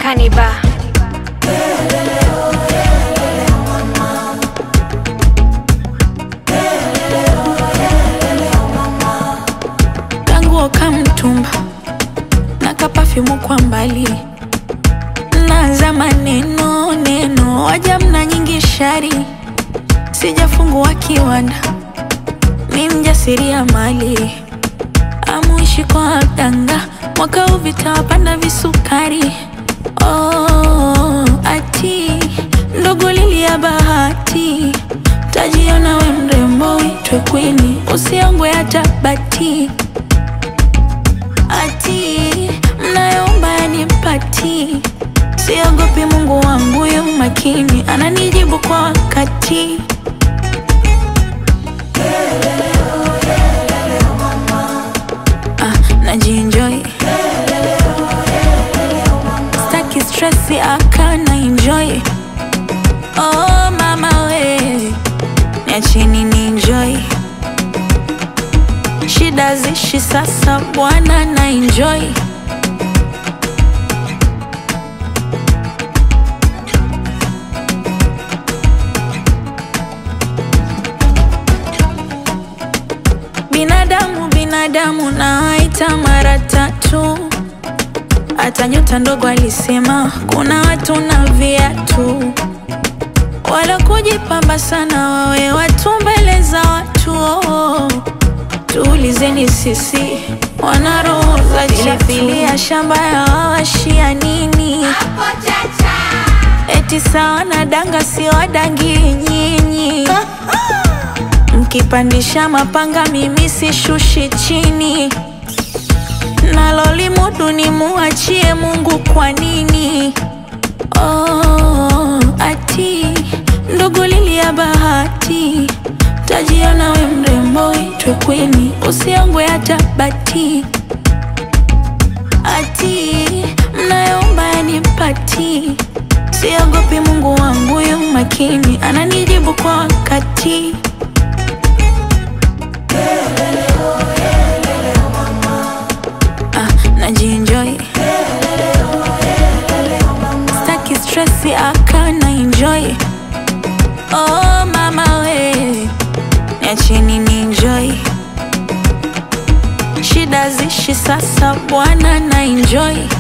Kaniba. kanguo kamtumba na kapafyumu kwa mbali naza maneno neno waja mna nyingi shari sijafungua kiwanda ni mjasiria mali amuishi kwa waganga mwaka huu vitawapanda visukari oh, ati ndogo lili ya bahati tajiona we mrembo witwe kwini usiongwe hata bati ati mnayoomba yanipati siogopi mungu wangu yu makini ananijibu kwa wakati ah, najienjoy staki stresi akana enjoy oh mama we niacheni ni enjoy shida zishi sasa bwana na enjoy binadamu binadamu nawaita mara tatu hata nyota ndogo alisema kuna watu na viatu wala kujipamba sana wawe watu mbele za watu oh. tuulizeni sisi wana roho za pilipili ya shamba ya wawashia nini eti sawa na danga siwadangi nyinyi mkipandisha mapanga mimi sishushi chini nalolimudu ni muachie mungu kwa nini oh, ati ndogo lili ya bahati tajiona we mrembo itwe kwini usiongwe hata bati ati mnayoomba yanipati siogopi mungu wangu yu makini ananijibu kwa wakati ah, najienjoy staki stresi akana enjoy oh mama we niacheni ni enjoy shida zishi sasa bwana na enjoy